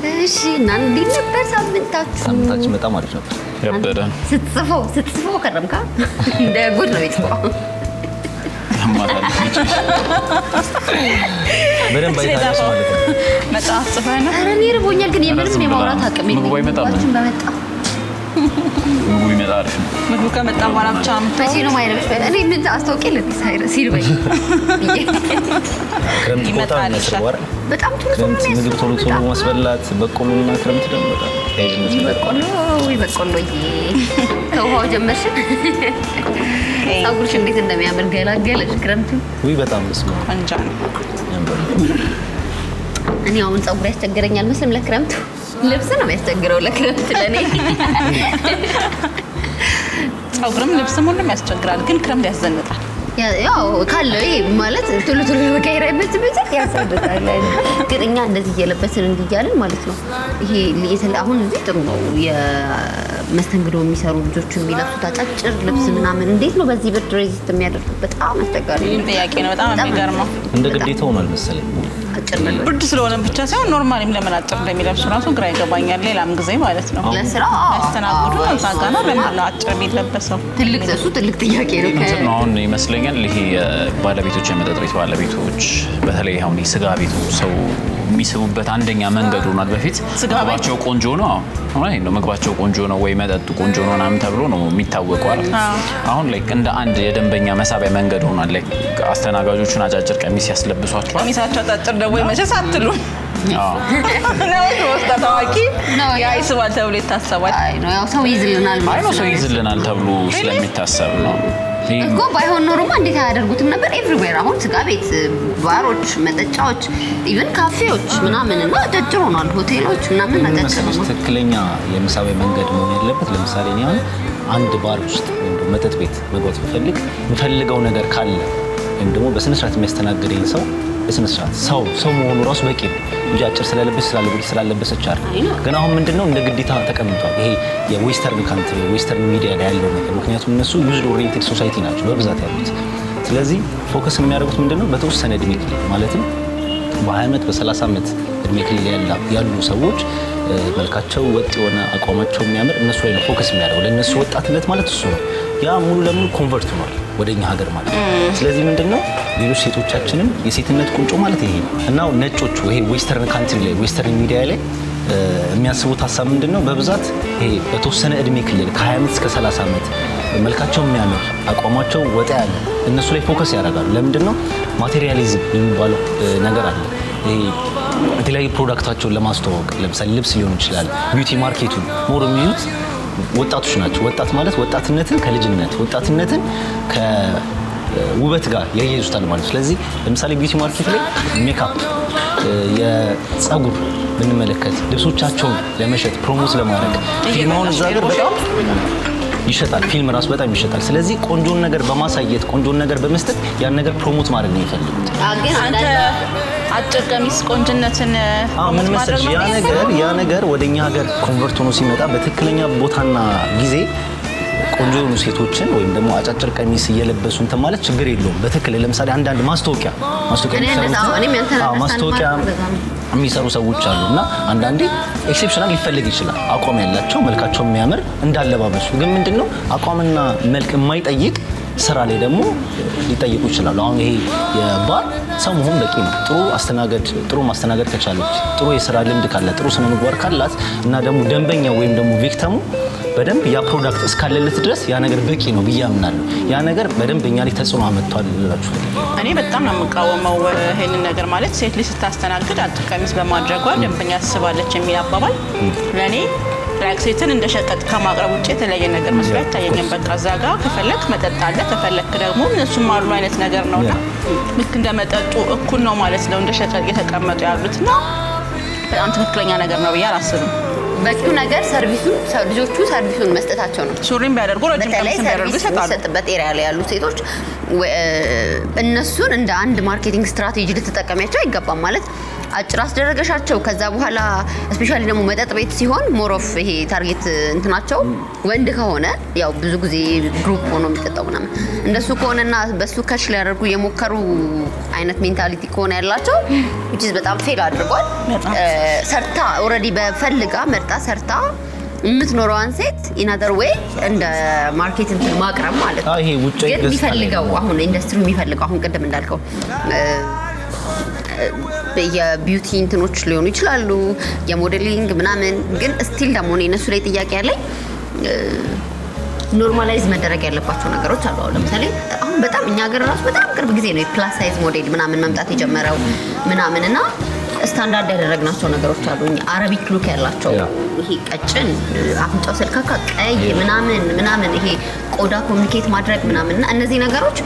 እሺ እና እንዴት ነበር ሳምንታችሁ? ሳምንታችን በጣም አሪፍ ነበር። ያበደ ስትጽፈው ስትጽፈው ከረምካ እንደ ጉድ ነው የጽፈው። ያማታል። በደንብ አይታለች ማለት ነው። መጽሐፍ ጽፈህ ነው ኧረ እኔ ርቦኛል፣ ግን የምንም የማውራት አቅም ምግቡ አይመጣም? ምግባችን በመጣ ምግቡ ይመጣ አሪፍ ነው። ምግቡ ከመጣ በኋላ ብቻ መቼ ነው ማይረብሽ? እኔ ምን አስታውቄ ለሳይረ ሲርበኝ ብዬ ክረምት ቦታ ይመጣል የሚያስርቡ አይደል? በጣም ቶሎ ቶሎ ክረምት ነው ምግብ ቶሎ ቶሎ በጣም። ማስበላት በቆሎና ክረምት ደግሞ በጣም ተያይዝነት ይህ ይመጣል። በቆሎ ወይ በቆሎዬ ከውሃው ጀመርሽ። ፀጉርሽ እንዴት እንደሚያምር ገላገለሽ። ክረምቱ ውይ በጣም ስማ ቆንጆ ነው ያምራል። እኔ አሁን ፀጉር ያስቸግረኛል መስልም ለክረምቱ ልብስ ነው የሚያስቸግረው ለክረምት ለእኔ ፀጉርም ልብስም ሁሉም ያስቸግራል ግን ክረምት ያስዘንጣል ያ- ያው ካለው ይሄ ማለት ቶሎ ቶሎ ለመቀየር አይመችም ያሳድቃል። ግን እኛ እንደዚህ እየለበስን እንዲህ እያልን ማለት ነው። ይሄ የተለ- አሁን እዚህ ጥሩ ነው የመስተንግዶ የሚሰሩ ልጆች የሚለብሱት አጫጭር ልብስ ምናምን እንዴት ነው በዚህ ብርድ ሬዚስት የሚያደርጉት? በጣም አስቸጋሪ ይህም ነው። ጥያቄ ነው በጣም የሚገርመው እንደ በጣም ግዴታ ሆኗል መሰለኝ። አጭር መልበስ ብርድ ስለሆነ ብቻ ሳይሆን ኖርማሊም ለምን አጭር እንደሚለብሱ ራሱ ግራ ይገባኛል ሌላም ጊዜ ማለት ነው ለስራ አዎ፣ ያስተናግዱ አዎ፣ እዛ ጋ ነው ለምንድን ነው አጭር የሚለበሰው ትልቅ እሱ ትልቅ ጥያቄ ነው። እንትን ነው አሁን ይመስለኛል ይሄ ባለቤቶች የመጠጥ ቤት ባለቤቶች በተለይ አሁን የስጋ ቤቱ ሰው የሚስቡበት አንደኛ መንገድ ሆኗል። በፊት ስጋ ቤት? ምግባቸው ቆንጆ ነው አዎ፣ እውነቴን ነው ምግባቸው ቆንጆ ነው ወይ መጠጡ ቆንጆ ነው ምናምን ተብሎ ነው የሚታወቀው አይደል? አዎ። አሁን ላይ እንደ አንድ የደንበኛ መሳቢያ መንገድ ሆኗል። ላይ አስተናጋጆቹን አጫጭር ቀሚስ ያስለብሷቸዋል። ቀሚሳቸው አጫጭር ደግሞ መቼስ አትሉም አዎ። ነው ውስጣ ታዋቂ ነው። ያ ይስባል ተብሎ ይታሰባል አይ ነው ያው ሰው ይዝልናል አይ ነው ማለት ሰው ነው። ይዝልናል ተብሎ ስለሚታሰብ ነው። ይህ እኮ ባይሆን ኖሮማ እንዴት አያደርጉትም ነበር? ኤቭሪዌር አሁን ስጋ ቤት፣ ባሮች፣ መጠጫዎች፣ ኢቨን ካፌዎች ምናምን እና አጫጭር ሆኗል። ሆቴሎች ምናምን ምን አጫጭር መሰለሽ ሆኗል። ትክክለኛ የመሳቢያ መንገድ መሆን ያለበት ለምሳሌ እኔ አሁን አንድ ባር ውስጥ ወይም ደግሞ መጠጥ ቤት መግባት ብፈልግ የምፈልገው ነገር ካለ ወይም ደግሞ በስነ ስርዓት የሚያስተናግደኝ ሰው በስነ ስርዓት ሰው ሰው መሆኑ ራሱ በቂ ነው እንጂ አጭር ስለለበሰች ስላለበሰች ስላለበሰች አይደል። አይ ነው። ግን አሁን ምንድነው እንደ ግዴታ ተቀምጧል። ይሄ የዌስተርን ካንትሪ ዌስተርን ሚዲያ ላይ ያለው ነገር ምክንያቱም እነሱ ዩዝድ ኦሪየንቴድ ሶሳይቲ ናቸው በብዛት ያሉት። ስለዚህ ፎከስ የሚያደርጉት ምንድነው በተወሰነ እድሜ ክልል ማለትም በ20 ዓመት በ30 ዓመት እድሜ ክልል ያላ- ያሉ ሰዎች እ፣ መልካቸው ወጥ የሆነ አቋማቸው የሚያምር እነሱ ላይ ነው ፎከስ የሚያደርገው። ለእነሱ ወጣትነት ማለት እሱ ነው። ያ ሙሉ ለሙሉ ኮንቨርት ሆኗል ወደ እኛ ሀገር ማለት ነው። ስለዚህ ምንድን ነው ሌሎች ሴቶቻችንም የሴትነት ቁንጮ ማለት ይሄ ነው እና ነጮቹ ይሄ ዌስተርን ካንትሪ ላይ ዌስተርን ሚዲያ ላይ እ፣ የሚያስቡት ሀሳብ ምንድን ነው በብዛት ይሄ በተወሰነ እድሜ ክልል ከ20 ዓመት እስከ 30 ዓመት መልካቸው የሚያምር አቋማቸው ወጣ ያለ እነሱ ላይ ፎከስ ያደርጋሉ። ለምንድን ነው ማቴሪያሊዝም የሚባለው እ፣ ነገር አለ። ይሄ የተለያዩ ፕሮዳክታቸውን ለማስተዋወቅ ለምሳሌ ልብስ ሊሆን ይችላል። ቢዩቲ ማርኬቱን ሞር የሚይዙት ወጣቶች ናቸው። ወጣት ማለት ወጣትነትን ከልጅነት ወጣትነትን ከውበት ጋር ያያይዙታል ማለት ነው። ስለዚህ ለምሳሌ ቢዩቲ ማርኬት ላይ ሜካፕ፣ የጸጉር ብንመለከት ልብሶቻቸውን ለመሸጥ ፕሮሞት ለማድረግ ፊልማውን እዛ ሀገር በጣም ይሸጣል። ፊልም ራሱ በጣም ይሸጣል። ስለዚህ ቆንጆን ነገር በማሳየት ቆንጆን ነገር በመስጠት ያን ነገር ፕሮሞት ማድረግ ነው የሚፈልጉት። አ፣ ግን አንተ አንዳንድ አጭር ቀሚስ ቆንጅነትን አዎ ምን ፕሮሞት መሰለሽ ማድረግ ያ ነው ነገር ያ ነገር ወደኛ ሀገር ኮንቨርት ሆኖ ሲመጣ በትክክለኛ ቦታና ጊዜ ቆንጆ የሆኑ ሴቶችን ወይም ደግሞ አጫጭር ቀሚስ እየለበሱ እንትን ማለት ችግር የለውም። በትክክል ለምሳሌ አንዳንድ ማስታወቂያ ማስታወቂያ እኔ የሚሰሩ እንደዛ- አዎ፣ እኔም ያንተን አዎ፣ understand ማስታወቂያ ማድረግ በዛ ነው። የሚሰሩ ሰዎች አሉ እና አንዳንዴ ኤክሴፕሽናል ሊፈልግ ይችላል። አቋም ያላቸው መልካቸው የሚያምር እንዳለባበሱ ግን ምንድን ነው አቋምና መልክ የማይጠይቅ ስራ ላይ ደግሞ ሊጠይቁ ይችላሉ። አሁን ይሄ የባር ሰው መሆን በቂ ነው። ጥሩ አስተናገድ ጥሩ ማስተናገድ ከቻለች ጥሩ የስራ ልምድ ካላት ጥሩ ስነ ምግባር ካላት እና ደግሞ ደንበኛ ወይም ደግሞ ቪክተሙ በደንብ ያ ፕሮዳክት እስካለለት ድረስ ያ ነገር በቂ ነው ብዬ አምናለሁ። ያ ነገር በደንብ እኛ ላይ ተጽዕኖ አመጥቷል ልላችሁ እኔ በጣም ነው የምቃወመው ይሄንን ነገር ማለት ሴት ልጅ ስታስተናግድ አጭር ቀሚስ በማድረጓ ደንበኛ ትስባለች የሚል አባባል ለእኔ ላይክ ሴትን እንደ ሸቀጥ ከማቅረብ ውጭ የተለያየ ነገር መስሎ አይታየኝም። በቃ እዛ ጋ ከፈለክ መጠጥ አለ፣ ከፈለክ ደግሞ እነሱም አሉ አይነት ነገር ነው እና ልክ እንደ መጠጡ እኩል ነው ማለት ነው እንደ ሸቀጥ እየተቀመጡ ያሉት እና በጣም ትክክለኛ ነገር ነው ብዬ አላስብም። በቂው ነገር ሰርቪሱን ልጆቹ ሰርቪሱን መስጠታቸው ነው። ሱሪም ቢያደርጉ ረጅም በተለይ ቀሚስም ቢያደርጉ ሰርቪስ ይሰጣሉ። የሚሰጥበት ኤሪያ ላይ ያሉ ሴቶች ወ- እነሱን እንደ አንድ ማርኬቲንግ ስትራቴጂ ልትጠቀሚያቸው አይገባም። ማለት አጭር አስደረገሻቸው ከዛ በኋላ ስፔሻሊ ደግሞ መጠጥ ቤት ሲሆን ሞሮፍ ይሄ ታርጌት እንትናቸው ወንድ ከሆነ ያው ብዙ ጊዜ ግሩፕ ሆኖ የሚጠጣው ምናምን እንደሱ ከሆነና በሱ ከች ሊያደርጉ የሞከሩ አይነት ሜንታሊቲ ከሆነ ያላቸው which is በጣም ፌል አድርጓል። በጣም። እ፣ ሰርታ ኦልሬዲ በፈልጋ መርጣ ሰርታ የምትኖረዋን ሴት ኢናደር ዌይ እንደ ማርኬት እንትን ማቅረብ ማለት ነው። አዎ፣ ይሄ ውጫዊ ግን ገጽታ ላይ የሚፈልገው ነው። አሁን ኢንዱስትሪ የሚፈልገው አሁን ቅድም እንዳልከው እ፣ እ፣ የቢዩቲ እንትኖች ሊሆኑ ይችላሉ፣ የሞዴሊንግ ምናምን። ግን ስቲል ደግሞ እኔ እነሱ ላይ ጥያቄ ያለኝ ኖርማላይዝ መደረግ ያለባቸው ነገሮች አሉ። አሁን ለምሳሌ አሁን በጣም እኛ ሀገር ራሱ በጣም ቅርብ ጊዜ ነው የፕላስ ሳይዝ ሞዴል ምናምን መምጣት የጀመረው ምናምን እና ስታንዳርድ ያደረግናቸው ነገሮች አሉ። እኛ አረቢክ ሉክ ያላቸው ያ። ይሄ ቀጭን አፍንጫው ስልካካ ቀይ ምናምን ምናምን ይሄ ቆዳ ኮሚኒኬት ማድረግ ምናምን እና እነዚህ ነገሮች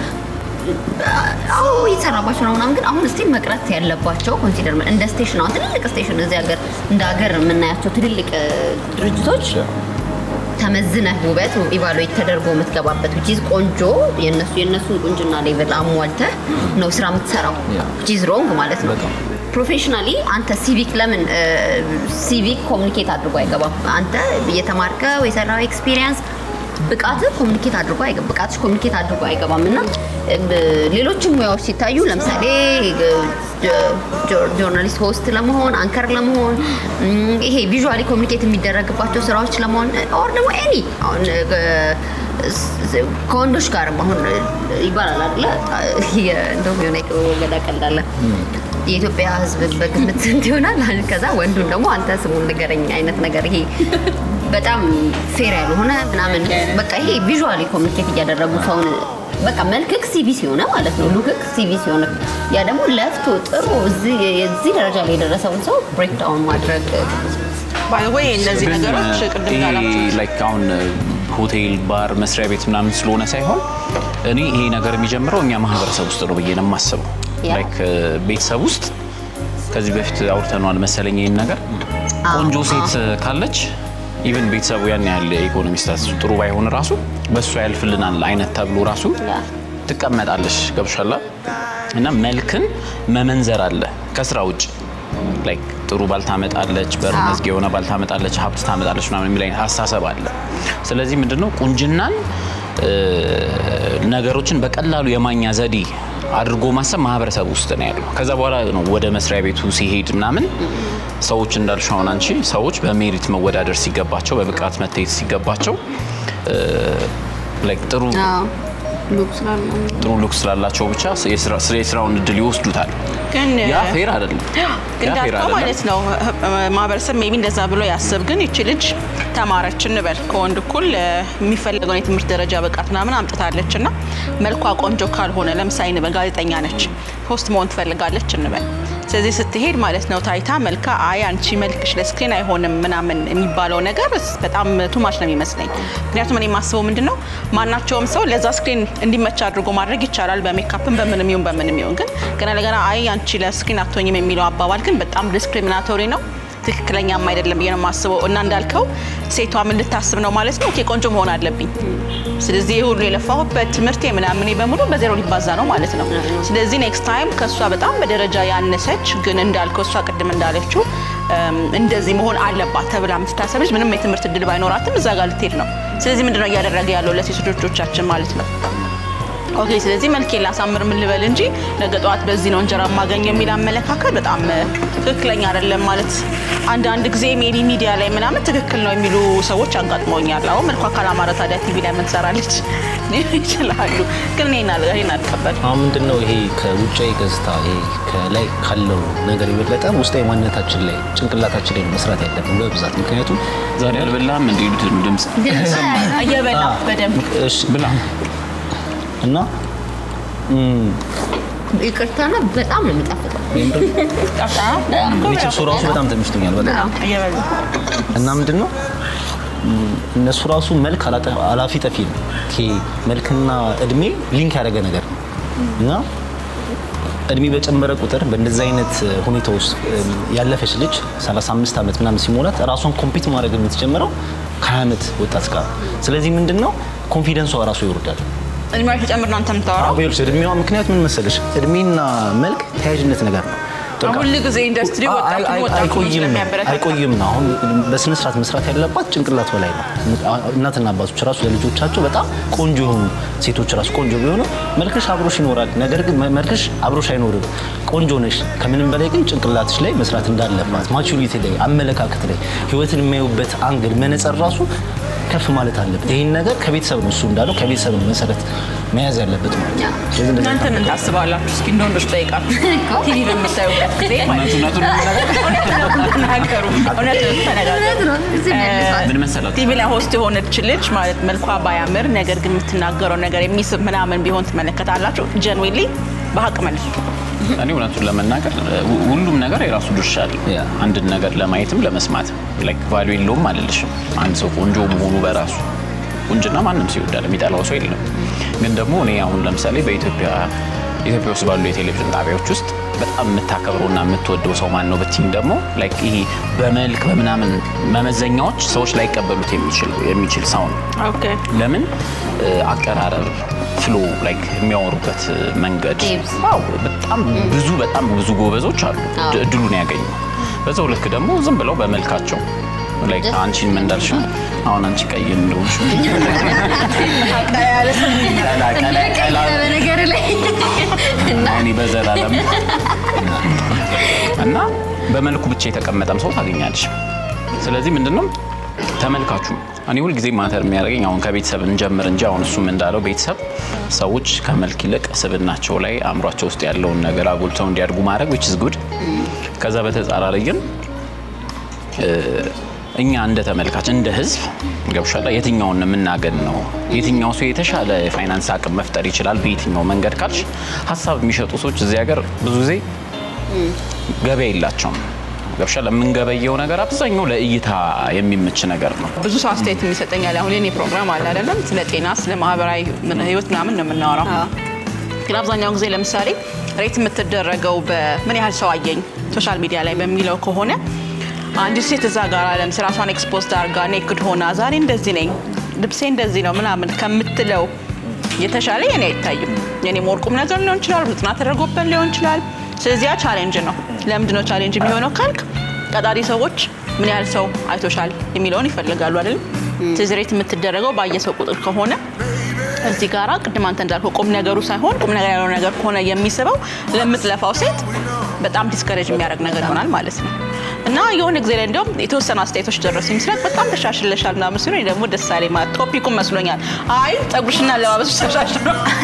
አዎ እየተሰራባቸው ነው ምናምን ግን አሁን ስቲል መቅረት ያለባቸው ኮንሲደር እንደ ስቴሽን አሁን ትልልቅ ስቴሽን እዚህ ሀገር እንደ ሀገር የምናያቸው ትልልቅ እ፣ ድርጅቶች ተመዝነህ ውበት ኢቫሉዌት ተደርጎ የምትገባበት which is ቆንጆ የነሱ የነሱን ቁንጅና ሌቭል አሟልተህ ነው ስራ የምትሰራው Yeah. which is wrong ማለት ነው። በጣም። ፕሮፌሽናሊ አንተ ሲቪክ ለምን ሲቪክ ኮሚኒኬት አድርጎ አይገባም? አንተ የተማርከው የሰራው ኤክስፒሪየንስ ብቃትህ ኮሚኒኬት አድርጎ አይገባም። ብቃትሽ ኮሚኒኬት አድርጎ አይገባም እና እ፣ ሌሎችም ሙያዎች ሲታዩ ለምሳሌ እ፣ ጆ- ጆርናሊስት ሆስት ለመሆን አንከር ለመሆን እም፣ ይሄ ቪዥዋሊ ኮሚኒኬት የሚደረግባቸው ስራዎች ለመሆን ኦር ደግሞ ኤኒ አሁን እ፣ ስ- ከወንዶች ጋርም አሁን እ፣ ይባላል አይደለ የ- እንደውም የሆነ ገዳ ቀልዳለ የኢትዮጵያ ሕዝብ በግምት ስንት ይሆናል? ከዛ ወንዱን ደግሞ አንተ ስሙን ንገረኝ አይነት ነገር ይሄ በጣም ፌር ያልሆነ ምናምን በቃ ይሄ ቪዥዋሊ ኮሚኒኬት እያደረጉ ሰውን በቃ መልክክ ሲቪ ሲሆነ ማለት ነው ሉክክ ሲቪ ሲሆነ ያ ደግሞ ለፍቶ ጥሩ እዚህ የዚህ ደረጃ ላይ የደረሰውን ሰው ብሬክ ዳውን ማድረግ ባይ ወይ እነዚህ ግን ነገሮች ቅድም ይሄ እንዳላችሁ ላይክ አሁን ሆቴል፣ ባር፣ መስሪያ ቤት ምናምን ስለሆነ ሳይሆን እኔ ይሄ ነገር የሚጀምረው እኛ ማህበረሰብ ውስጥ ነው ብዬ ነው የማስበው። ያ። ላይክ ቤተሰብ ውስጥ ከዚህ በፊት አውርተነዋል መሰለኝ ይህን ነገር ቆንጆ ሴት ካለች ኢቨን ቤተሰቡ ያን ያህል የኢኮኖሚ ስታትሱ ጥሩ ባይሆን ራሱ በእሷ ያልፍልናል አይነት ተብሎ ራሱ ያ። ትቀመጣለች። ገብሻላ እና መልክን መመንዘር አለ ከስራ ውጭ ላይክ ጥሩ ባል ታመጣለች፣ በር አዎ። መዝጊያ የሆነ ባል ታመጣለች፣ ሀብት ታመጣለች ምናምን የሚል አይነት አስተሳሰብ አለ። ስለዚህ ምንድነው ቁንጅናን እ፣ ነገሮችን በቀላሉ የማኛ ዘዴ አድርጎ ማሰብ ማህበረሰብ ውስጥ ነው ያለው። ከዛ በኋላ ነው ወደ መስሪያ ቤቱ ሲሄድ ምናምን ሰዎች እንዳልሽ አሁን አንቺ ሰዎች በሜሪት መወዳደር ሲገባቸው በብቃት መታየት ሲገባቸው እ፣ ላይክ ጥሩ ሉክ ስላለ ጥሩ ሉክ ስላላቸው ብቻ የስራ- ስለ የስራውን እድል ይወስዱታል። ግን ያ ፌር አይደለም። ያ ፌር እንዳልከው አይደለም። ማለት ነው ማህበረሰብ ሜቢ እንደዛ ብሎ ያስብ። ግን ይቺ ልጅ ተማረች እንበል ከወንድ እኩል እ፣ የሚፈለገውን የትምህርት ደረጃ ብቃት ምናምን አምጥታለች እና መልኳ ቆንጆ ካልሆነ ለምሳሌ እንበል ጋዜጠኛ ነች፣ ሆስት መሆን ትፈልጋለች እንበል። ስለዚህ ስትሄድ ማለት ነው ታይታ መልካ አይ አንቺ መልክሽ ለስክሪን አይሆንም ምናምን የሚባለው ነገር በጣም ቱማች ነው የሚመስለኝ። ምክንያቱም እኔ የማስበው ምንድን ነው ማናቸውም ሰው ለዛ ስክሪን እንዲመች አድርጎ ማድረግ ይቻላል፣ በሜካፕም በምንም ይሁን በምንም ይሁን። ግን ገና ለገና አይ አንቺ ለስክሪን አትሆኝም የሚለው አባባል ግን በጣም ዲስክሪሚናቶሪ ነው። ትክክለኛም አይደለም ብዬ ነው የማስበው። እና እንዳልከው ሴቷ ምን ልታስብ ነው ማለት ነው? ኦኬ ቆንጆ መሆን አለብኝ። ስለዚህ ይህ ሁሉ የለፋሁበት ትምህርቴ ምናምን በሙሉ በዜሮ ሊባዛ ነው ማለት ነው። ስለዚህ ኔክስት ታይም ከእሷ በጣም በደረጃ ያነሰች ግን እንዳልከው እሷ ቅድም እንዳለችው እም፣ እንደዚህ መሆን አለባት ተብላ የምትታሰብ ልጅ ምንም የትምህርት እድል ባይኖራትም እዛ ጋር ልትሄድ ነው። ስለዚህ ምንድነው እያደረገ ያለው ለሴቶች ልጆቻችን ማለት ነው? ኦኬ ስለዚህ መልኬ ላሳምር ምን ልበል እንጂ ነገ ጠዋት በዚህ ነው እንጀራ ማገኝ የሚል አመለካከት በጣም እ፣ ትክክለኛ አይደለም። ማለት አንዳንድ ጊዜ ሜቢ ሚዲያ ላይ ምናምን ትክክል ነው የሚሉ ሰዎች አጋጥመውኛል። አሁን መልኳ ካላማረ ታዲያ ቲቪ ላይ ምን ትሰራለች ይችላሉ። ግን እኔን አል- እኔን አልቀበልም። አሁን ምንድን ነው ይሄ ከውጫዊ ገጽታ ይሄ ከላይ ካለው ነገር የበለጠ ውስጣዊ ማንነታችን ላይ ጭንቅላታችን ላይ ነው መስራት ያለብን በብዛት ምክንያቱም ዛሬ አልበላም እንደ ይሉት ድምፅ እየበላ በደንብ እሺ ብላ እና እም፣ ይቅርታና በጣም ነው የሚጣፍጠው። የምር ጠጣ ቤተሰብ እሱ ራሱ በጣም ተመችቶኛል በጣም እየበላ እና ምንድን ነው እም፣ እነሱ ራሱ መልክ አላጠ- አላፊ ጠፊ ነው። ይሄ መልክና እድሜ ሊንክ ያደረገ ነገር ነው እና እድሜ በጨመረ ቁጥር በእንደዚህ አይነት ሁኔታ ውስጥ ያለፈች ልጅ 35 ዓመት ምናምን ሲሞላት ራሷን ኮምፒት ማድረግ የምትጀምረው ከ20 ዓመት ወጣት ጋር ስለዚህ ምንድን ነው ኮንፊደንሷ ራሱ ይወርዳል እድሜዋ ተጨምር ነው አንተ የምታወራው። አቤልስ እድሜዋ ምክንያት ምን መሰለሽ እድሜና መልክ ተያያዥነት ነገር ነው በቃ ሁል ጊዜ ኢንዱስትሪ አይ- ወጣቱን አይ- ወጣቱን አይቆይም ነው ስለሚያበረታታ አይቆይም ነው። አሁን በስነ ስርዓት መስራት ያለባት ጭንቅላት በላይ ነው። እናትና አባቶች ራሱ ለልጆቻቸው በጣም ቆንጆ የሆኑ ሴቶች ራሱ ቆንጆ ቢሆኑ መልክሽ አብሮሽ ይኖራል። ነገር ግን መ- መልክሽ አብሮሽ አይኖርም። ቆንጆ ነሽ። ከምንም በላይ ግን ጭንቅላትሽ ላይ መስራት እንዳለባት ማቹሪቲ ላይ፣ አመለካከት ላይ፣ ህይወትን የሚያዩበት አንግል መነጸር ራሱ ከፍ ማለት አለበት። ይህን ነገር ከቤተሰብ ነው እሱ እንዳለው ከቤተሰብ ነው መሰረት መያዝ ያለበት ማለት ነው። ስለዚህ እንደዚህ እናንተ ምን ታስባላችሁ? እስኪ እንደ ወንዶች ጠይቃችሁ ቲቪ በምታዩበት ጊዜ ማለት ነው። እውነቱን ተናገሩ። እውነት ተነጋገሩ። እውነት ነው። እዚህ መልሷል። ምን መሰላችሁ ቲቪ ላይ ሆስት የሆነች ልጅ ማለት መልኳ ባያምር ነገር ግን የምትናገረው ነገር የሚስብ ምናምን ቢሆን ትመለከታላችሁ። ጀንዌሊ በሀቅ መልሱ። እኔ እውነቱን ለመናገር ሁ- ሁሉም ነገር የራሱ ድርሻ አለ። ያ። አንድን ነገር ለማየትም ለመስማትም ላይክ ቫሉ የለውም አልልሽም። አንድ ሰው ቆንጆ መሆኑ በራሱ ቁንጅና ማንም ሰው ይወዳል፣ የሚጠላው ሰው የለም። ግን ደግሞ እኔ አሁን ለምሳሌ በኢትዮጵያ ኢትዮጵያ ውስጥ ባሉ የቴሌቪዥን ጣቢያዎች ውስጥ በጣም የምታከብረውና የምትወደው ሰው ማን ነው ብትይኝ ደግሞ ላይክ ይሄ በመልክ በምናምን መመዘኛዎች ሰዎች ላይቀበሉት የሚችል የሚችል ሰው ነው። ኦኬ ለምን እ፣ አቀራረብ ፍሎ ላይክ የሚያወሩበት መንገድ Tips. አዎ በጣም ብዙ በጣም ብዙ ጎበዞች አሉ አዎ። ድ- እድሉን ያገኙ በዛው ልክ ደግሞ ዝም ብለው በመልካቸው ላይክ ደስ አንቺን ምን እንዳልሽው አሁን አንቺ ቀይ እንደሆንሽ ቀላ ቀላ ቀላ በነገር ላይ እና እኔ በዘላለም እና በመልኩ ብቻ የተቀመጠም ሰው ታገኛለች። ስለዚህ ምንድነው ተመልካቹ እኔ ሁልጊዜ ማተር የሚያደርገኝ አሁን ከቤተሰብ እንጀምር እንጂ አሁን እሱም እንዳለው ቤተሰብ ሰዎች ከመልክ ይልቅ ስብናቸው ላይ አእምሯቸው ውስጥ ያለውን ነገር አጉልተው እንዲያድጉ ማድረግ which is good። ከዛ በተጻራሪ ግን እ፣ እኛ እንደ ተመልካች እንደ ህዝብ ገብሻላ የትኛውን የምናገን ነው የትኛው ሰው የተሻለ የፋይናንስ አቅም መፍጠር ይችላል በየትኛው መንገድ ካልሽ ሀሳብ የሚሸጡ ሰዎች እዚህ ሀገር ብዙ ጊዜ ገበያ የላቸውም ገብሻላ የምንገበየው ነገር አብዛኛው ለእይታ የሚመች ነገር ነው ብዙ ሰው አስተያየት የሚሰጠኛል። አሁን የኔ ፕሮግራም አለ አይደለም፣ ስለ ጤና፣ ስለ ማህበራዊ ምን- ህይወት ምናምን ነው የምናወራው። ግን አብዛኛውን ጊዜ ለምሳሌ ሬት የምትደረገው በምን ያህል ሰው አየኝ ሶሻል ሚዲያ ላይ በሚለው ከሆነ አንዲት ሴት እዛ ጋር አለም ራሷን ኤክስፖዝድ አድርጋ ኔክድ ሆና ዛሬ እንደዚህ ነኝ ልብሴ እንደዚህ ነው ምናምን ከምትለው የተሻለ የኔ አይታይም። የኔ ወርቁም ነገር ሊሆን ይችላል፣ ብዙ ጥናት ተደርጎበት ሊሆን ይችላል። ስለዚህ ያ ቻሌንጅ ነው። ለምንድን ነው ቻሌንጅ የሚሆነው ካልክ ቀጣሪ ሰዎች ምን ያህል ሰው አይቶሻል የሚለውን ይፈልጋሉ አይደለም። ስለዚህ ሬት የምትደረገው ባየ ሰው ቁጥር ከሆነ እዚህ ጋራ ቅድም አንተ እንዳልከው ቁም ነገሩ ሳይሆን ቁም ነገር ያለው ነገር ከሆነ የሚስበው ለምትለፋው ሴት በጣም ዲስከሬጅ የሚያደርግ ነገር ይሆናል ማለት ነው። እና የሆነ ጊዜ ላይ እንዲያውም የተወሰኑ አስተያየቶች ደረሱ ምስራቅ በጣም ተሻሽለሻል ምናምን ሲሉ እኔ ደግሞ ደስ አለኝ ማለት ቶፒኩም መስሎኛል። አይ ጸጉርሽና አለባበስሽ ተሻሽሎ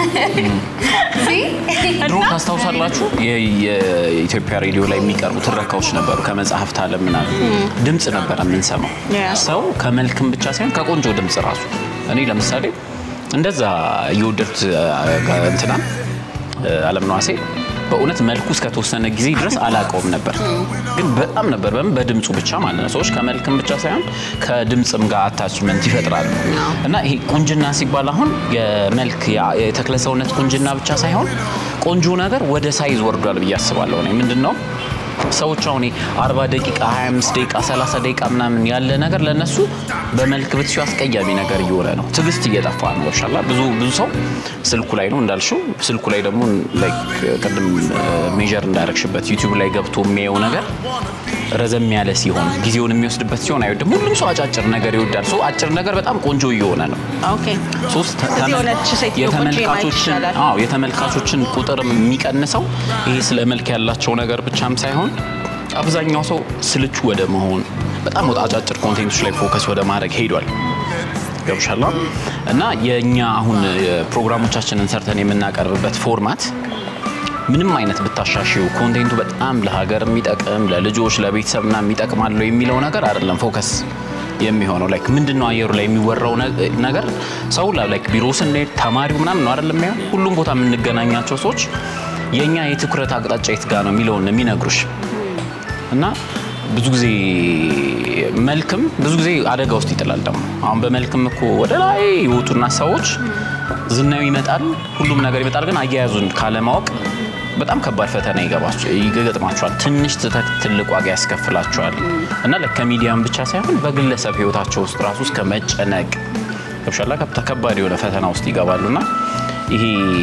ድሮ ታስታውሳላችሁ የ- የኢትዮጵያ ሬዲዮ ላይ የሚቀርቡ ትረካዎች ነበሩ ከመጽሐፍት ዓለም ምናምን ድምፅ ነበረ የምንሰማው Yeah. ሰው ከመልክም ብቻ ሳይሆን ከቆንጆ ድምፅ ራሱ እኔ ለምሳሌ እንደዛ እየወደድኩት እንትና አለም ነዋሴ በእውነት መልኩ እስከተወሰነ ጊዜ ድረስ አላውቀውም ነበር፣ ግን በጣም ነበር በምን በድምፁ ብቻ ማለት ነው። ሰዎች ከመልክም ብቻ ሳይሆን ከድምፅም ጋር አታችመንት ይፈጥራሉ እና ይሄ ቁንጅና ሲባል አሁን የመልክ የተክለሰውነት ቁንጅና ብቻ ሳይሆን ቆንጆ ነገር ወደ ሳይዝ ወርዷል ብዬ አስባለሁ። እኔ ምንድን ነው ሰዎች አሁን 40 ደቂቃ 25 ደቂቃ 30 ደቂቃ ምናምን ያለ ነገር ለነሱ በመልክ ብትሲው አስቀያሚ ነገር እየሆነ ነው። ትዕግስት እየጠፋ ነው። ገብሻላ ብዙ ብዙ ሰው ስልኩ ላይ ነው እንዳልሽው። ስልኩ ላይ ደግሞ ላይክ ቅድም ሜጀር እንዳረግሽበት ዩቲዩብ ላይ ገብቶ የሚያየው ነገር ረዘም ያለ ሲሆን ጊዜውን የሚወስድበት ሲሆን አይወድም። ሁሉም ሰው አጫጭር ነገር ይወዳል። ሰው አጭር ነገር በጣም ቆንጆ እየሆነ ነው። ኦኬ ሶስት እዚህ የሆነች ሴትዮ ቁጭ ማየት የተመልካቾችን ይቻላል። አዎ የተመልካቾችን ቁጥር የሚቀንሰው ይሄ ስለ መልክ ያላቸው ነገር ብቻም ሳይሆን አብዛኛው ሰው ስልቹ ወደ መሆን በጣም ወደ አጫጭር ኮንቴንቶች ላይ ፎከስ ወደ ማድረግ ሄዷል። ገብሻላ እና የእኛ አሁን ፕሮግራሞቻችንን ሰርተን የምናቀርብበት ፎርማት ምንም አይነት ብታሻሽው ኮንቴንቱ በጣም ለሀገር የሚጠቅም ለልጆች ለቤተሰብ ና የሚጠቅማለው የሚለው ነገር አይደለም ፎከስ የሚሆነው ላይክ ምንድን ነው አየሩ ላይ የሚወራው ነ- ነገር ሰው ላይክ ቢሮ ስንሄድ ተማሪው ምናምን ነው አይደለም የሚሆን ሁሉም ቦታ የምንገናኛቸው ሰዎች የእኛ የትኩረት አቅጣጫ የት ጋር ነው የሚለውን ነው የሚነግሩሽ እና ብዙ ጊዜ መልክም ብዙ ጊዜ አደጋ ውስጥ ይጥላል። ደግሞ አሁን በመልክም እኮ ወደ ላይ የወጡና ሰዎች ዝናው ይመጣል፣ ሁሉም ነገር ይመጣል። ግን አያያዙን ካለማወቅ በጣም ከባድ ፈተና ይገባቸው ይገጥማቸዋል። ትንሽ ስህተት ትልቅ ዋጋ ያስከፍላቸዋል እና ለ- ከሚዲያም ብቻ ሳይሆን በግለሰብ ህይወታቸው ውስጥ ራሱ እስከ መጨነቅ ገብሻላ ከብታ ከባድ የሆነ ፈተና ውስጥ ይገባሉና ይሄ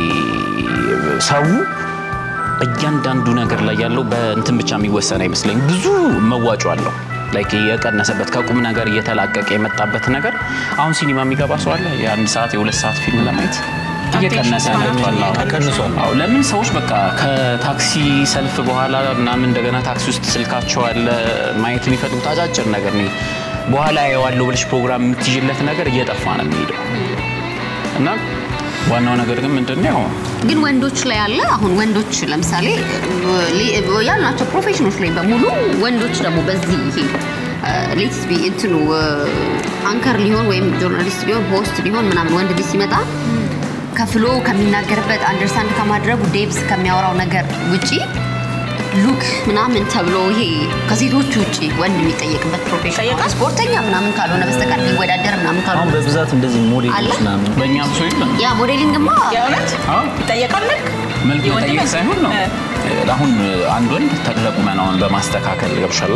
ሰው እያንዳንዱ ነገር ላይ ያለው በእንትን ብቻ የሚወሰን አይመስለኝ። ብዙ መዋጮ አለው ላይክ የቀነሰበት ከቁም ነገር እየተላቀቀ የመጣበት ነገር አሁን ሲኒማ የሚገባ ሰው አለ የአንድ ሰዓት የሁለት ሰዓት ፊልም ለማየት እየቀነሰ መጥቷል። አዎ። ቀንሷል። አዎ ለምን ሰዎች በቃ ከታክሲ ሰልፍ በኋላ ምናምን እንደገና ታክሲ ውስጥ ስልካቸው አለ ማየት የሚፈልጉት አጫጭር ነገር ነው። በኋላ ያየዋለሁ ብለሽ ፕሮግራም የምትይዥለት ነገር እየጠፋ ነው የሚሄደው እና ዋናው ነገር ግን ምንድን ነው ግን ወንዶች ላይ ያለ አሁን ወንዶች ለምሳሌ ሊ- ያልናቸው ፕሮፌሽኖች ላይ በሙሉ ወንዶች ደግሞ በዚህ ይሄ ሌትስ ቢ እንትኑ አንከር ሊሆን ወይም ጆርናሊስት ሊሆን ሆስት ሊሆን ምናምን ወንድ ልጅ ሲመጣ ከፍሎ ከሚናገርበት አንደርስታንድ ከማድረጉ ዴብስ ከሚያወራው ነገር ውጪ ሉክ ምናምን ተብሎ ይሄ ከሴቶች ውጪ ወንድ የሚጠየቅበት ፕሮፌሽን ይጠየቃል? ስፖርተኛ ምናምን ካልሆነ በስተቀር ሊወዳደር ምናምን አሁን ካልሆነ በብዛት እንደዚህ ሞዴሎች አለ? ምናምን በእኛ ብሶ የለም ያ ሞዴሊንግማ የእውነት አዎ ይጠየቃል መልክ መልክ የወንድ መጠየቅ መልክ? ሳይሆን ነው እ። አሁን አንድ ወንድ ተክለ ቁመናውን በማስተካከል ገብሻላ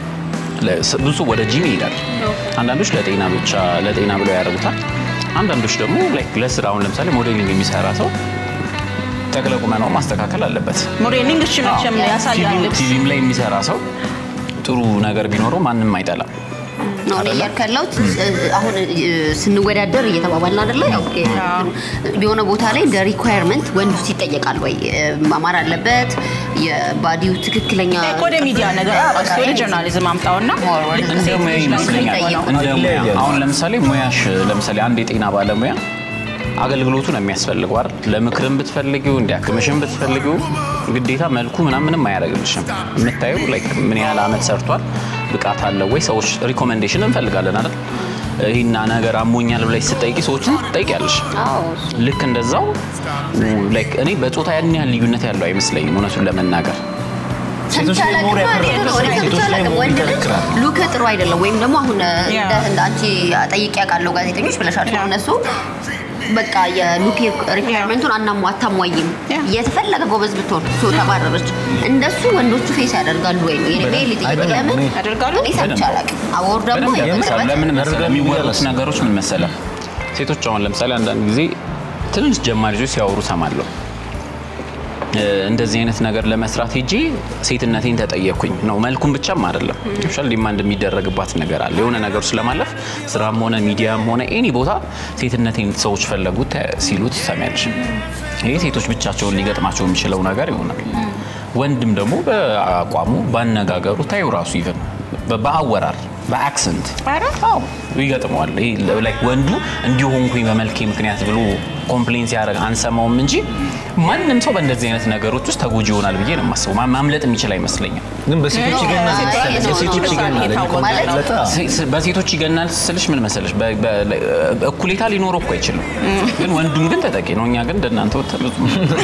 ለ- ብዙ ሰው ወደ ጂም ይሄዳል። አንዳንዶች ለጤና ብቻ ለጤና ብለው ያደርጉታል። አንዳንዶች ደግሞ ላይክ ለስራ አሁን ለምሳሌ ሞዴሊንግ የሚሰራ ሰው ተክለ ቁመናውን ማስተካከል አለበት። ሞዴሊንግ እሺ መቼም ያሳያል ልብስ ቲቪም ላይ የሚሰራ ሰው ጥሩ ነገር ቢኖረው ማንም አይጠላም። ነው እኔ እያልኩ ያለሁት አሁን እ፣ ስንወዳደር እየተባባልን አይደለ? ያው የሆነ ቦታ ላይ እንደ ሪኳየርመንት ወንዱ ይጠየቃል ወይ እ፣ ማማር አለበት የባዲው ትክክለኛ ወደ ሚዲያ ነገር በቃ ወደ ጆርናሊዝም አምጣውና More ወደ እንደ ሴት ሙያ ልጅ ላይ ይመስለኛል። የሚጠየቀው። እንደ ሙያ ይለያያል። አሁን ለምሳሌ ሙያሽ ለምሳሌ አንድ የጤና ባለሙያ አገልግሎቱ ነው የሚያስፈልገው አይደል? ለምክርም ብትፈልጊው እንዲያክምሽም ብትፈልጊው ግዴታ መልኩ ምናምን ምንም አያደርግልሽም። የምታየው ላይክ ምን ያህል አመት ሰርቷል፣ ብቃት አለው ወይ፣ ሰዎች ሪኮሜንዴሽን እንፈልጋለን አይደል? ይህና ነገር አሞኛል ብለሽ ስትጠይቂ ሰዎችን ትጠይቂያለሽ። አዎ ልክ እንደዛው ላይክ እኔ በጾታ ያን ያህል ልዩነት ያለው አይመስለኝም እውነቱን ለመናገር ሴቶች ላይ ሰምቻለሁ ሞር ግን ማለት ነው። ያከራክራል። እኔ ሴቶች ላይ ሰምቻለሁ ግን ሞር ወንድ ልጅ ይከራክራል። ሉክ ጥሩ አይደለም ወይም ደግሞ አሁን ያ። እንደ እንደ አንቺ ጠይቄ ያውቃለሁ ጋዜጠኞች ብለሻቸው ያ። እነሱ በቃ የሉክ ሪኳየርመንቱን አናሟ አታሟይም ያ። የተፈለገ ጎበዝ ብትሆን ሶ ተባረረች እንደሱ ወንዶቹ ፌስ ያደርጋሉ ወይ ነው የኔ በደንብ። ልጠይቅ አይደለም፣ ለምን እኔ- ያደርጋሉ? እኔ ሰምቼ አላውቅም አወር ደግሞ በደንብ ያደርጋሉ። የቅርበት ለምን መሰለህ ያደርጋሉ የሚወሩት ብዬ ነገሮች ምን መሰለህ ሴቶች አሁን ለምሳሌ አንዳንድ ጊዜ ትንሽ ጀማሪ ልጆች ሲያወሩ ሰማለሁ እ፣ እንደዚህ አይነት ነገር ለመስራት ሄጄ ሴትነቴን ተጠየኩኝ ነው። መልኩም ብቻም አይደለም ሻል ዲማንድ የሚደረግባት ነገር አለ። የሆነ ነገር ውስጥ ለማለፍ ስራም ሆነ ሚዲያም ሆነ ኤኒ ቦታ ሴትነቴን ሰዎች ፈለጉት ሲሉት ትሰሚያለሽ። ይሄ ሴቶች ብቻቸውን ሊገጥማቸው የሚችለው ነገር ይሆናል። ወንድም ደግሞ በአቋሙ ባነጋገሩ ታዩ ራሱ ይቨን በአወራር በአክሰንት ኧረ አዎ ይገጥመዋል። ይሄ ላይክ ወንዱ እንዲሆንኩኝ በመልኬ ምክንያት ብሎ ኮምፕሌን ሲያደርግ አንሰማውም እንጂ ማንም ሰው በእንደዚህ አይነት ነገሮች ውስጥ ተጎጂ ይሆናል ብዬ ነው የማስበው። ማ- ማምለጥ የሚችል አይመስለኝም። ግን በሴቶች ይገናል አይ፣ መሰለኝ። ነው፣ በሴቶች ነው፣ ይገናል ነው። እኔ ማለት ለጣ ሴ- ሴ- በሴቶች ይገናል ስልሽ ምን መሰለሽ፣ በ- በ- እኩሌታ ሊኖረው እኮ አይችልም። ግን ወንዱም ግን ተጠቂ ነው። እኛ ግን እንደናንተ ወጥተን ብዙ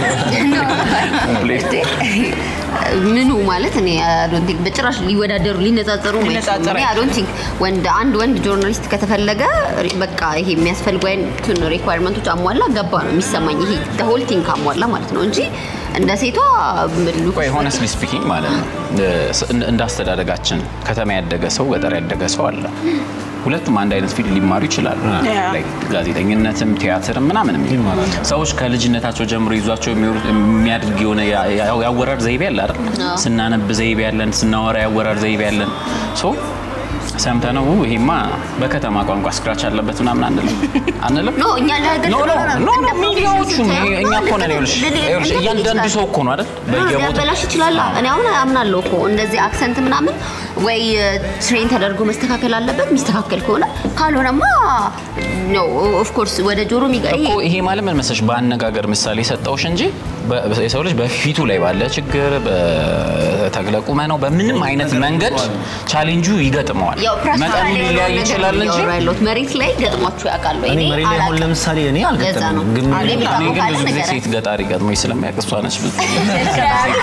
ኮምፕሌት ምኑ ማለት እኔ I don't think በጭራሽ ሊወዳደሩ ሊነጻጸሩ ነው ሊነጻጸሩ አይ ዶንት ቲንክ ወንድ አንድ ወንድ ጆርናሊስት ከተፈለገ በቃ ይሄ የሚያስፈልጉ አይነቱን ሪኳየርመንቶች አሟላ ገባ ነው የሚሰማኝ። ይሄ ሆል ቲንግ አሟላ ማለት ነው እንጂ እንደ ሴቷ ሉክ ቆይ ሆነስትሊ ስፒኪንግ ማለት ነው እ- እንደ አስተዳደጋችን ከተማ ያደገ ሰው ገጠር ያደገ ሰው አለ። ሁለቱም አንድ አይነት ፊልድ ሊማሩ ይችላሉ። ያ። Like ጋዜጠኝነትም ቲያትርም ምናምንም ሰዎች ከልጅነታቸው ጀምሮ ይዟቸው የሚወሩ- የሚያድግ የሆነ ያ- ያ- ያወራር ዘይቤ አለ አይደል? አዎ። ስናነብ ዘይቤ ያለን፣ ስናወራ ያወራር ዘይቤ ያለን ሶ ሰምተነው "ው፣ ይሄማ በከተማ ቋንቋ ስክራች አለበት ምናምን አንልም አንልም ኖ እኛ ለሀገር ኖ ኖ ኖ ኖ እንደ ሚዲያዎቹ ፕሮፌሽን እኛ እኮ ነን ይኸውልሽ ይኸውልሽ እያንዳንዱ ሰው እኮ ነው አይደል በየቦታው ሊያበላሽ ይችላል። እኔ አሁን አምናለሁ እኮ እንደዚህ አክሰንት ምናምን ወይ ትሬን ተደርጎ መስተካከል አለበት። የሚስተካከል ከሆነ ካልሆነማ ነው ኦፍ ኮርስ ወደ ጆሮ የሚገ እኮ ይሄ ማለት ምን መሰለሽ በአነጋገር ምሳሌ ሰጠውሽ እንጂ በ- የሰው ልጅ በፊቱ ላይ ባለ ችግር በተክለ ቁመናው በምንም አይነት መንገድ ቻሌንጁ ይገጥመዋል። ያው ፕራክቲካል መጠኑ የሆነውን ሊለያይ ነገር ይችላል ነው እንጂ እያወራ ያለሁት። መሬት ላይ ገጥሟችሁ ያውቃሉ? እኔ መሬት ላይ አሁን ለምሳሌ እኔ ለዛ ነው አልገጠመኝም፣ ግን አለ እኔ የሚባለው ግን ካለ ብዙ ጊዜ ንገረኝ። ሴት ገጣሪ ገጥሞኝ ስለሚያውቅ እሷ ነች ብዙ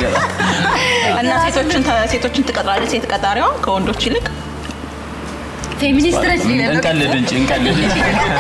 እና ሴቶችን ተ- ሴቶችን ትቀጥራለች ሴት ቀጣሪዋ ከወንዶች ይልቅ ፌሚኒስት ነች ሊለን ነው። እንቀልድ እንጂ እንቀልድ እንጂ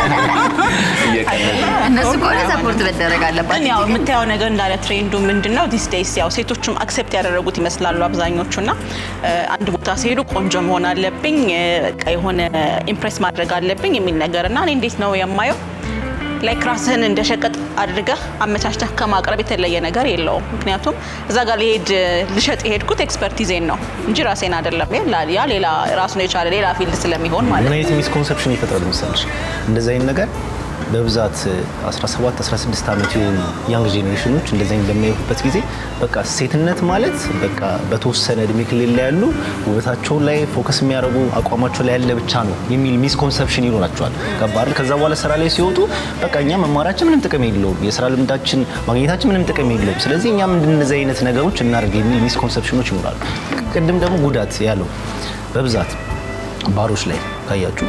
እየቀለድን እነሱ ከሆነ ሰፖርት መደረግ ግን አለባቸው። ያው የምታየው ነገር እንዳለ ትሬንዱ ምንድን ነው ዲስ ዴይስ ያው ሴቶቹም አክሴፕት ያደረጉት ይመስላሉ አብዛኞቹ እና እ፣ አንድ ቦታ ሲሄዱ ቆንጆ መሆን አለብኝ እ፣ በቃ የሆነ ኢምፕሬስ ማድረግ አለብኝ የሚል ነገር እና እኔ እንዴት ነው የማየው ላይክ ራስህን እንደ ሸቀጥ አድርገህ አመቻችተህ ከማቅረብ የተለየ ነገር የለውም። ምክንያቱም እዛ ጋር ሊሄድ ልሸጥ የሄድኩት ኤክስፐርቲዜን ነው እንጂ ራሴን አይደለም። ያ- ያ ሌላ ራሱን የቻለ ሌላ ፊልድ ስለሚሆን ማለት ምን ነው። አይነት ሚስኮንሰፕሽን ይፈጥራል መሰለሽ? እንደዚህ አይነት ነገር በብዛት 17 16 ዓመት የሆኑ ያንግ ጄኔሬሽኖች እንደዚህ አይነት በሚያዩበት ጊዜ በቃ ሴትነት ማለት በቃ በተወሰነ እድሜ ክልል ላይ ያሉ ውበታቸው ላይ ፎከስ የሚያደርጉ አቋማቸው ላይ ያለ ብቻ ነው የሚል ሚስኮንሰፕሽን ይኖራቸዋል። ገባል? ከዛ በኋላ ስራ ላይ ሲወጡ በቃ እኛ መማራችን ምንም ጥቅም የለውም፣ የስራ ልምዳችን ማግኘታችን ምንም ጥቅም የለውም፣ ስለዚህ እኛም እንደነዚህ አይነት ነገሮች እናደርግ የሚል ሚስኮንሰፕሽኖች ይኖራሉ። ቅድም ደግሞ ጉዳት ያለው በብዛት ባሮች ላይ ካያችሁ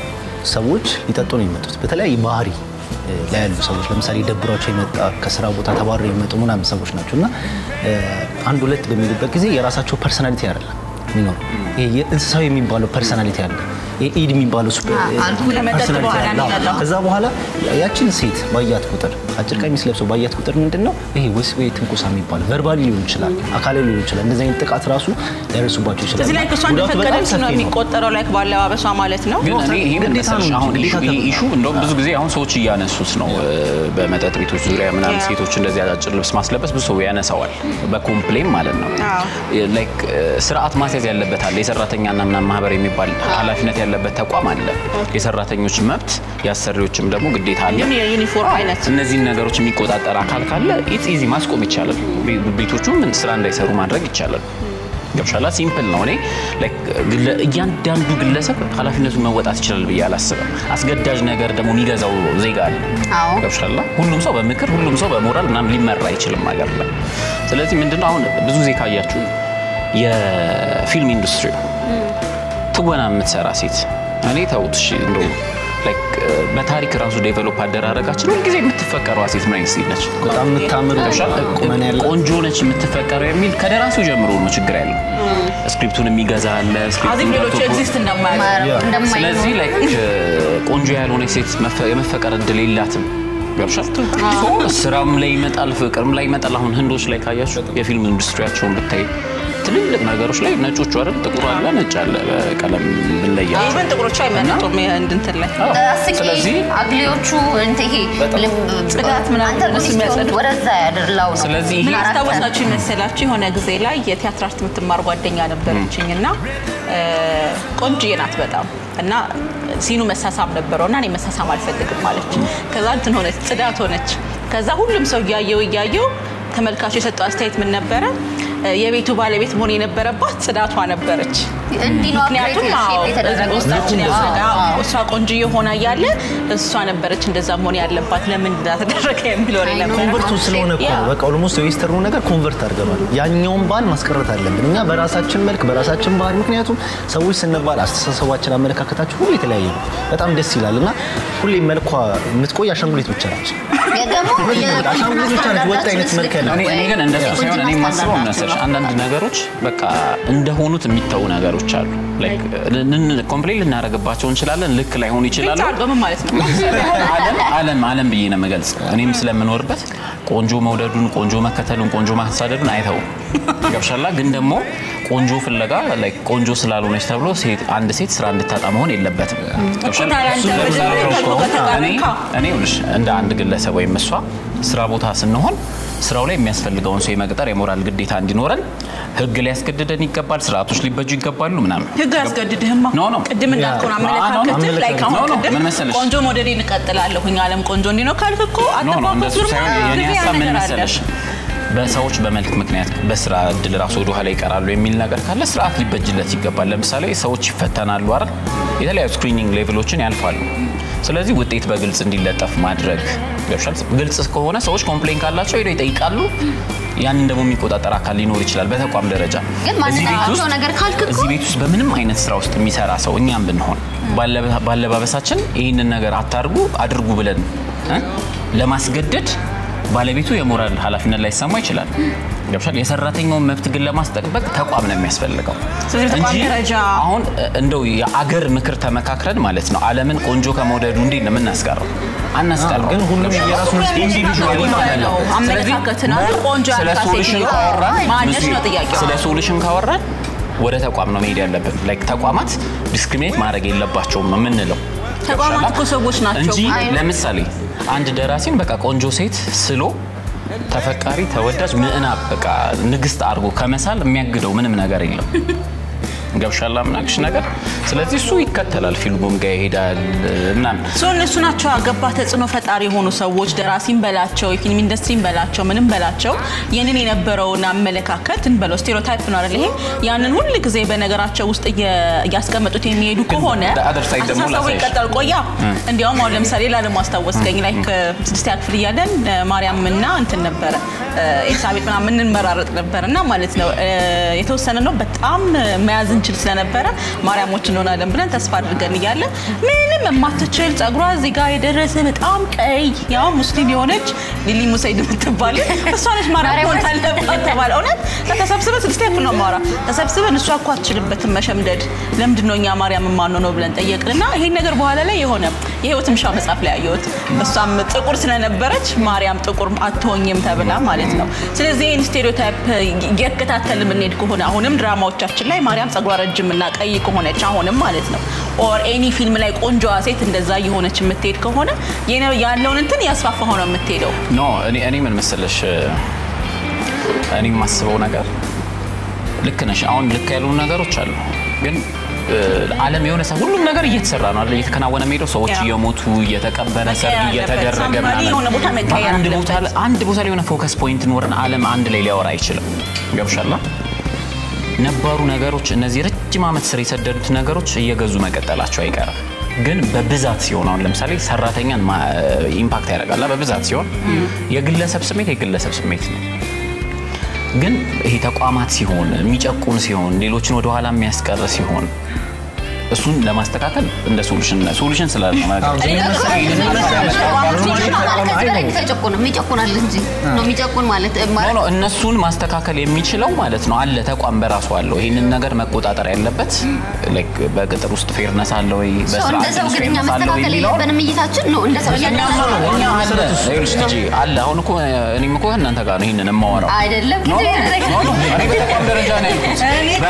ሰዎች ሊጠጡ ነው የሚመጡት። በተለያየ ባህሪ እ፣ ላይ ያሉ ሰዎች ለምሳሌ ደብሯቸው የመጣ ከስራ ቦታ ተባረው የሚመጡ ምናምን ሰዎች ናቸው እና እ፣ አንድ ሁለት በሚሉበት ጊዜ የራሳቸው ፐርሰናሊቲ አይደለም የሚኖሩ ይሄ የእንስሳዊ የሚባለው ፐርሰናሊቲ አለ። ይሄ ኢድ የሚባለው ሱፐ- አልኮል ከመጠጥ ፐርሰናሊቲ በኋላ አለ። አዎ። የሚመጣው። ከዛ በኋላ ያችን ሴት ባያት ቁጥር አጭር ቀሚስ ለብሰው ባያት ቁጥር ምንድን ነው ይሄ ወሲባዊ ትንኮሳ የሚባለው ቨርባሊ ሊሆን ይችላል፣ አካላዊ ሊሆን ይችላል። እንደዚህ አይነት ጥቃት ራሱ ሊያደርሱባቸው ይችላል። እዚህ ላይ እሷ ጉዳቱ በጣም እንደፈቀደች ሰፊ ነው ነው። የሚቆጠረው ላይክ ባለባበሷ ማለት ነው። ግን እኔ ይሄ ምን ግዴታ ነው መሰለሽ አሁን እንጂ ኢሹ- ግዴታ ይሄ ኢሹ እንደውም ብዙ ጊዜ አሁን ሰዎች እያነሱት ነው እ፣ በመጠጥ ቤቶች ዙሪያ ምናምን Yeah. ሴቶች እንደዚህ አጫጭር ልብስ ማስለበስ ብዙ ሰው ያነሳዋል በኮምፕሌን ማለት ነው አዎ። ላይክ እ፣ ስርዓት ማስያዝ ያለበት አለ የሰራተኛና ምናምን ማህበር የሚባል ኃላፊነት ያለበት ተቋም አለ የሰራተኞች መብት የአሰሪዎችም ደግሞ ግዴታ አለ ግን የዩኒፎርም አይነት እነዚህን ነገሮች የሚቆጣጠር አካል ካለ ኢትስ ኢዚ ማስቆም ይቻላል። ቤ- ቤቶቹ ምን ስራ እንዳይሰሩ ማድረግ ይቻላል። ገብሻላ ሲምፕል ነው። እኔ like ግለ- እያንዳንዱ ግለሰብ ኃላፊነቱን መወጣት ይችላል ብዬ አላስብም። አስገዳጅ ነገር ደግሞ የሚገዛው ዜጋ አለ። አዎ። ገብሻላ ሁሉም ሰው በምክር ሁሉም ሰው በሞራል ምናምን ሊመራ አይችልም ሀገር ላይ። ስለዚህ ምንድነው አሁን ብዙ ጊዜ ካያችሁ የፊልም ኢንዱስትሪ ትወና የምትሰራ ሴት እኔ ተውት እሺ እንደው like በታሪክ ራሱ ዴቨሎፕ አደራረጋችን ሁልጊዜ የምትፈቀረዋ ሴት ምን አይነት ሴት ነች? በጣም የምታምር ቁመና ያላት ቆንጆ ነች የምትፈቀረው የሚል ከደራሲው ጀምሮ ነው ችግር ያለው። ስክሪፕቱን የሚገዛ አለ። አዚም ስክሪፕቱን ሌሎቹ ገብቶ- ኤግዚስት እንደማያደርጉ ያ። እንደማይኖር ስለዚህ ላይክ ቆንጆ ያልሆነች ሴት መፈ- የመፈቀር እድል የላትም። ገብሻል? ሶ ስራም ላይ ይመጣል፣ ፍቅርም ላይ ይመጣል። አሁን ህንዶች ላይ ካያችሁ የፊልም ኢንዱስትሪያቸውን ብታይ ትልልቅ ነገሮች ላይ ነጮቹ አይደል ጥቁር አለ ነጭ አለ በቀለም ብንለያቸው ኢቨን ጥቁሮቹ አይመረጡም የህንድ እንትን ላይ አስቂ ስለዚህ አግሌዎቹ እንትን ይሄ ልም- ጽዳት ምናምን አንተ እነሱ ሚስት የሚያጸዱ። ሆንክ ወደዛ ያደርላው ነው። ስለዚህ ምን ይሄ ያስታወሳችሁ ይመሰላችሁ የሆነ ጊዜ ላይ የቲያትር አርት የምትማር ጓደኛ ነበረችኝ እና እ፣ ቆንጆዬ ናት በጣም እና ሲኑ መሳሳም ነበረው እና እኔ መሳሳም አልፈልግም አለች። ከዛ እንትን ሆነች ጽዳት ሆነች። ከዛ ሁሉም ሰው እያየው እያየው ተመልካቹ የሰጠው አስተያየት ምን ነበረ? እ፣ የቤቱ ባለቤት መሆን የነበረባት ጽዳቷ ነበረች። እንዲህ ነው ምክንያቱም አፕግሬድ አዎ፣ የተደረገው ውስጣችን አዎ፣ ያሰጋ አዎ። እሷ ቆንጆ የሆነ እያለ እሷ ነበረች እንደዛ መሆን ያለባት ለምን እንዳተደረገ የሚለው አይ ነው። ነበር። ኮንቨርቱ ስለሆነ እኮ ነው። በቃ ኦልሞስት የዌስተርኑ ነገር ኮንቨርት አድርገናል። ያኛውን ባህል ማስቀረት አለብን እኛ በራሳችን መልክ በራሳችን ባህል። ምክንያቱም ሰዎች ስንባል አስተሳሰባችን፣ አመለካከታችን ሁሉ የተለያየ ነው። በጣም ደስ ይላል እና ሁሌ መልኳ የምትቆይ አሻንጉሊት ብቻ ነች። ደግሞ አሻንጉሊት ብቻ ነች ወጥ አይነት መልክ ያለው። እኔ እኔ ግን እንደሱ ሳይሆን እኔ የማስበው መሰለሽ አንዳንድ ነገሮች በቃ እንደሆኑት የሚተዉ ነገሮች አሉ። ኮምፕሌን ልናደርግባቸው እንችላለን፣ ልክ ላይሆኑ ይችላሉ። ግልጽ ምን ማለት ነው? ዓለም ዓለም ዓለም ብዬ ነው የምገልጽ። እኔም ስለምኖርበት ቆንጆ መውደዱን፣ ቆንጆ መከተሉን፣ ቆንጆ ማሳደዱን አይተውም። ገብሻላ ግን ደግሞ ቆንጆ ፍለጋ like ቆንጆ ስላልሆነች ተብሎ ሴት አንድ ሴት ስራ እንድታጣ መሆን የለበትም። ገብሻላ? ታዲያ አንተ እሱ ለምሳሌ መጀመሪያ እኮ ከእሱ ጋር እኔ ተቃረንካ? እኔ ይኸውልሽ እንደ አንድ ግለሰብ ወይም እሷ ስራ ቦታ ስንሆን ስራው ላይ የሚያስፈልገውን ሰው የመቅጠር የሞራል ግዴታ እንዲኖረን ህግ ሊያስገድደን ይገባል። ስርዓቶች ሊበጁ ይገባሉ ምናምን ህግ ያስገድድህማ ኖ ኖ ቅድም እንዳልከውን ያ- አመለካከትህ ላይ ኖ ካሁን ኖ ቅድም ምን መሰለሽ ቆንጆ ሞዴሌን እቀጥላለሁኝ ዓለም ቆንጆ እንዲህ ነው ካልክ እኮ ኖ ኖ አተፋፈሱ እንደሱ ደግሞ ሳይሆን የኔ ጊዜ ሀሳብ ምን ነገር አለ። መሰለሽ በሰዎች በመልክ ምክንያት በስራ እድል ራሱ ወደ ኋላ ይቀራሉ የሚል ነገር ካለ ስርዓት ሊበጅለት ይገባል። ለምሳሌ ሰዎች ይፈተናሉ አይደል? የተለያዩ ስክሪኒንግ ሌቭሎችን ያልፋሉ። ስለዚህ ውጤት በግልጽ እንዲለጠፍ ማድረግ ገብሻል። ግልጽ ከሆነ ሰዎች ኮምፕሌን ካላቸው ሄደው ይጠይቃሉ። ያንን ደግሞ የሚቆጣጠር አካል ሊኖር ይችላል በተቋም ደረጃ። ግን እዚህ ቤት ማንነታቸው ውስጥ- ነገር ካልክ እኮ እዚህ ቤት ውስጥ በምንም አይነት ስራ ውስጥ የሚሰራ ሰው እኛም ብንሆን ባለበ- ባለባበሳችን ይህንን ነገር አታርጉ አድርጉ ብለን እ ለማስገደድ ባለቤቱ የሞራል ኃላፊነት ላይሰማ ይችላል። ገብሻል። የሰራተኛውን መብት ግን ለማስጠበቅ ተቋም ነው የሚያስፈልገው ስለዚህ በተቋም እንጂ ደረጃ አሁን እንደው የአገር ምክር ተመካክረን ማለት ነው ዓለምን ቆንጆ ከመውደዱ እንዴት ነው የምናስቀረው? አናስቀረው። ግን ሁሉም የራሱን ኢንዲቪጁዋሊ ማለት ነው። አመለካከትን አንድ ቆንጆ ስለ ያልካት ሶሉሽን ሴትዮ ካወራን ማነች ነው ጥያቄው። ስለ ሶሉሽን ካወራን ወደ ተቋም ነው መሄድ ያለብን። ላይክ ተቋማት ዲስክሪሚኔት ማድረግ የለባቸውም ነው የምንለው። ተቋማት እኮ ሰዎች ናቸው። እንጂ አይ ነው። ለምሳሌ አንድ ደራሲን በቃ ቆንጆ ሴት ስሎ ተፈቃሪ ተወዳጅ ምዕናብ በቃ ንግስት አድርጎ ከመሳል የሚያግደው ምንም ነገር የለም። ገብሻላ ምናክሽ ነገር ስለዚህ እሱ ይከተላል፣ ፊልሙም ጋር ይሄዳል ምናምን ሶ እነሱ ናቸው አገባ ተጽዕኖ ፈጣሪ የሆኑ ሰዎች ደራሲም በላቸው የፊልም ኢንዱስትሪም በላቸው ምንም በላቸው ያንን የነበረውን አመለካከት እንበለው ስቴሪዮታይፕ ነው አይደል? ይሄ ያንን ሁል ጊዜ በነገራቸው ውስጥ እየ- እያስቀመጡት የሚሄዱ ከሆነ the other side ደግሞ አስተሳሰቡ ላሳይሽ። ይቀጠል ቆያ። እንዲያውም አሁን ለምሳሌ ላለም አስታወስከኝ ላይ ስድስተኛ ክፍል እያለን እ፣ ማርያም እና እንትን ነበረ እ፣ ኤልሳቤጥ ምናምን እንመራረጥ ነበር እና ማለት ነው እ፣ የተወሰነ ነው በጣም መያዝ እንችል ስለነበረ ማርያሞች እንሆናለን ብለን ተስፋ አድርገን እያለ ምንም የማትችል ጸጉሯ እዚህ ጋር የደረሰ በጣም ቀይ ያው ሙስሊም የሆነች ሊሊ ሙሰይድ የምትባል እሷ ነች ማርያም መሆን አለባት ተባለ። እውነት ተሰብስበን ስድስተኛ ክፍል ነው የማወራ ተሰብስበን እሷ እኮ አትችልበትም መሸምደድ ለምንድን ነው እኛ ማርያም የማንሆነው ብለን ጠየቅን እና ይሄን ነገር በኋላ ላይ የሆነ የህይወት ምሻ መጽሐፍ ላይ ያየሁት እሷም ጥቁር ስለነበረች ማርያም ጥቁር አትሆኝም ተብላ ማለት ነው። ስለዚህ ይህን ስቴሪዮታይፕ እየከታተል የምንሄድ ከሆነ አሁንም ድራማዎቻችን ላይ ማርያም ጸጉሯ ረጅም እና ቀይ ከሆነች አሁንም ማለት ነው ኦር ኤኒ ፊልም ላይ ቆንጆዋ ሴት እንደዛ እየሆነች የምትሄድ ከሆነ የነ- ያለውን እንትን ያስፋፋ ሆነ የምትሄደው ኖ እኔ እኔ ምን መሰለሽ እኔ የማስበው ነገር ልክ ነሽ። አሁን ልክ ያሉ ነገሮች አሉ፣ ግን እ፣ ዓለም የሆነ ሰው ሁሉም ነገር እየተሰራ ነው አይደል? እየተከናወነ ሄደው ሰዎች ያ። እየሞቱ እየተቀበረ መቀየር ሰርግ አለበት። እየተደረገ somebody ምናምን የሆነ ቦታ መቀየር በአንድ አለበት። ቦታ ላይ- አንድ ቦታ ላይ የሆነ ፎከስ ፖይንት ኖረን ዓለም አንድ ላይ ሊያወራ አይችልም። ገብሻላ ነባሩ ነገሮች እነዚህ ረጅም ዓመት ስር የሰደዱት ነገሮች እየገዙ መቀጠላቸው አይቀርም። ግን በብዛት ሲሆን አሁን ለምሳሌ ሰራተኛን ማ- ኢምፓክት ያደርጋል። በብዛት ሲሆን የግለሰብ ስሜት የግለሰብ ስሜት ነው። ግን ይሄ ተቋማት ሲሆን የሚጨቁን ሲሆን ሌሎችን ወደኋላ የሚያስቀር ሲሆን እሱን ለማስተካከል እንደ ሶሉሽን ሶሉሽን ስላለ ማለት ነው። ተጨቁንም ይጨቁናል እንጂ ነው የሚጨቁን ማለት ኖ ማለት ኖ እነሱን ማስተካከል የሚችለው ማለት ነው አለ ተቋም በራሱ አለው። ይህንን ነገር መቆጣጠር ያለበት ላይክ በቅጥር ውስጥ ፌርነስ አለ ወይ ሰው በስራ እንደ ሰው ግን እኛ ፌርነስ አለ ወይ መስተካከል የሚለውን የለብንም እይታችን ነው እንደ ሰው እኛ እኛ አለ ይኸውልሽ ልጄ አለ አሁን እኮ እኔም እኮ እናንተ ጋር ነው ይህንን የማወራው አይደለም ኖ ኖ ኖ ኖ እኔ በተቋም ደረጃ ነው ያልኩት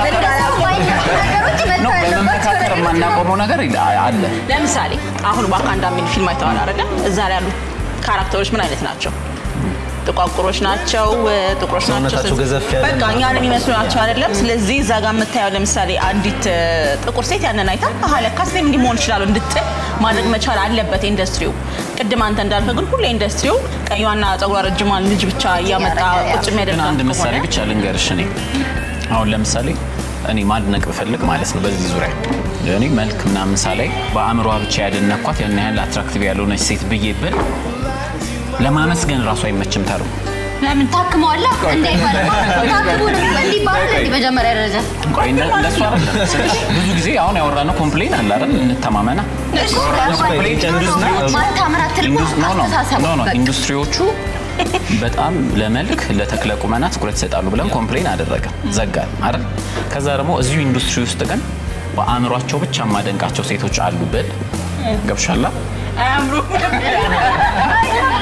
በመመካከር ነው በመመካከር የማናቆመው ነገር ይል- አለ ለምሳሌ አሁን ዋካንዳ የሚል ፊልም አይተዋል አይደለ? እዛ ላይ ያሉት ካራክተሮች ምን አይነት ናቸው? ጥቋቁሮች ናቸው፣ ጥቁሮች ናቸው። ሰውነታቸው ገዘፍ ያለ በቃ እኛን የሚመስሉ ናቸው አይደለም? ስለዚህ እዛ ጋር የምታየው ለምሳሌ አንዲት እ፣ ጥቁር ሴት ያንን አይታ አሀ ለካስ እኔም እንዲህ መሆን ይችላሉ እንድትል ማድረግ መቻል አለበት ኢንዱስትሪው። ቅድም አንተ እንዳልከው ግን ሁሌ ኢንዱስትሪው ቀይዋና ጸጉሯ ረጅሟን ልጅ ብቻ እያመጣ ቁጭ ግን የሚያደርጋት አንድ ምሳሌ ከሆነ ብቻ ልንገርሽ። እኔ አሁን ለምሳሌ እኔ ማድነቅ ብፈልግ ማለት ነው በዚህ ዙሪያ እኔ መልክ ምናምን ሳላይ በአእምሯ ብቻ ያደነኳት ያን ያህል አትራክቲቭ ያልሆነች ሴት ብዬ ብል ለማመስገን ራሱ አይመችም ተሩ ለምን ታክመዋላ እንዳይባል ታክሙ እንዲባል እንዲ መጀመሪያ ደረጃ ቆይ እነ- እንደሱ አይደለም ስልሽ ብዙ ጊዜ አሁን ያወራነው ኮምፕሌን አለ አይደል እንተማመና ማታምር አትልማ ኢንዱስ- ኖ ኖ አስተሳሰብ ኖ ኖ በቃ። ኢንዱስትሪዎቹ በጣም ለመልክ ለተክለ ቁመና ትኩረት ይሰጣሉ ብለን ኮምፕሌን አደረገ ዘጋን አይደል ከዛ ደግሞ እዚሁ ኢንዱስትሪ ውስጥ ግን በአእምሯቸው ብቻ የማደንቃቸው ሴቶች አሉ ብል ገብሻላ አያምሩም